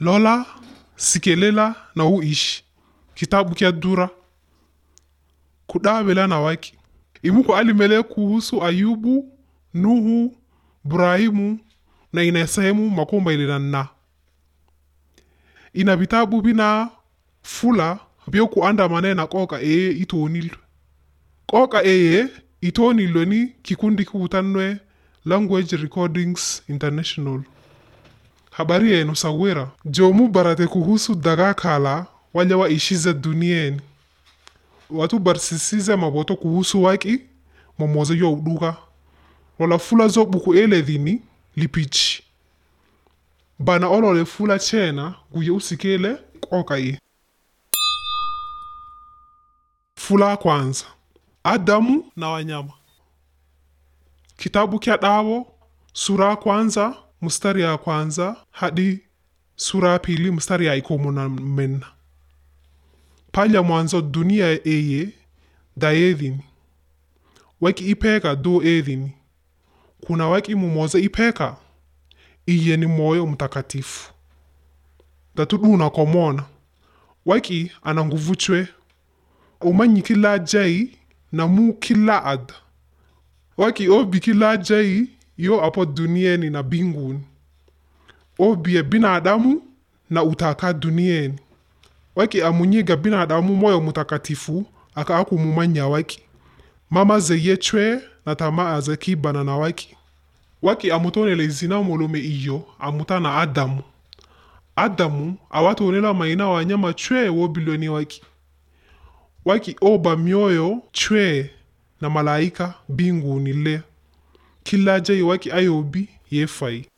lola sikelela na uishi kitabu kya dura kudawela na waki imuko alimele kuhusu ayubu nuhu burahimu na ina sehemu makomba ile na ina vitabu bina fula byo kuandamane na koka eye itonilwe koka eye itonilwe ni kikundi kubutanwe language recordings international habari yenu sawira jomu barate kuhusu daga kala wale waishize duniani watu barsisize maboto kuhusu waki momoze yo uduga wala fula zo buku ele dhini lipichi bana olole fula chena guye usikele koka ye fula kwanza adamu na wanyama kitabu kya dawo sura ya kwanza mstari ya kwanza hadi sura ya pili mstari ya ikomo na menna palya mwanzo dunia eye da edhini waki ipeka do edhini kuna waki mumoza ipeka iye ni moyo mtakatifu datuduna komona waki ana nguvu chwe umanyi kila jai na mu kila ada waki obi kila jai yo apo duniani na binguni obie binadamu na utaka duniani waki amunyiga binadamu moyo mutakatifu aka akumumanya waki mama zeye chwe na tamaa ze kibana na waki waki amutonele zina molume iyo amuta na adamu adamu awatonela maina wanyama chwe wobilweni waki waki oba mioyo chwe na malaika binguni le kila jai waki ayobi yefai